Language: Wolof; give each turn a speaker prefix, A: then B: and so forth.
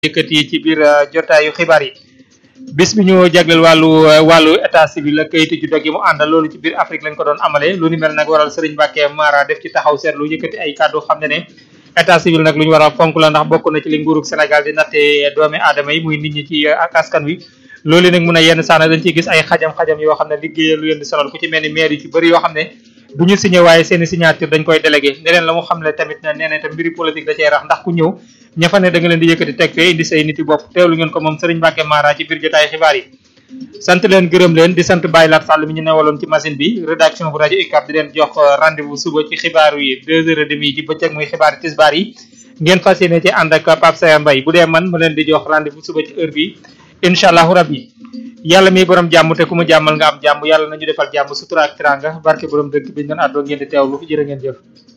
A: yëkkati ci biir jotaayu xibaar yi bis bi ñu jagleel wàllu wàllu état civil ak kayitu ju dog yi mu àndal loolu ci biir Afrique lañ ko doon amale lu ni mel nag waral Serigne Mbacke Mara def ci taxaw seetlu yëkkati ay kàddu xam ne ne état civil nag lu ñu war a fonk la ndax bokk na ci li nguurug Sénégal di natte doomi aadama yi muy nit ñi ci ak askan wi loolu nag mun a yenn saana dañ ciy gis ay xajam-xajam yoo xam ne liggéeyal lu leen di sonal ku ci mel ni maire yu ci bëri yoo xam ne du ñu signé waaye seeni signature dañ koy délégué neneen la mu xam ne tamit ne nee na tam mbiri politique da cee rax ndax ku ñëw ña fa ne da nga leen di yëkkati teg fee indi say nit yi bopp teewlu ngeen ko moom Serigne Mbacke Mara ci biir jotaay xibaar yi sant leen gërëm leen di sant Baye Lat Sall mi ñu newaloon ci machine bi rédaction bu rajo UCAB di leen jox rendez-vous suba ci xibaar yi deux heures et demie ci bëccëg muy xibaar tisbaar yi ngeen fas yéene ci ànd ak Pape Saya Mbaye bu dee man ma leen di jox rendez-vous suba ci heure bi incha allahu rabbi yàlla mi borom jàmm te ku mu jàmmal nga am jàmm yàlla nañu defal jàmm sutura ak tiranga barke borom dëkk bi ñu doon àddoo ngeen di teewlu jërë ngeen jëf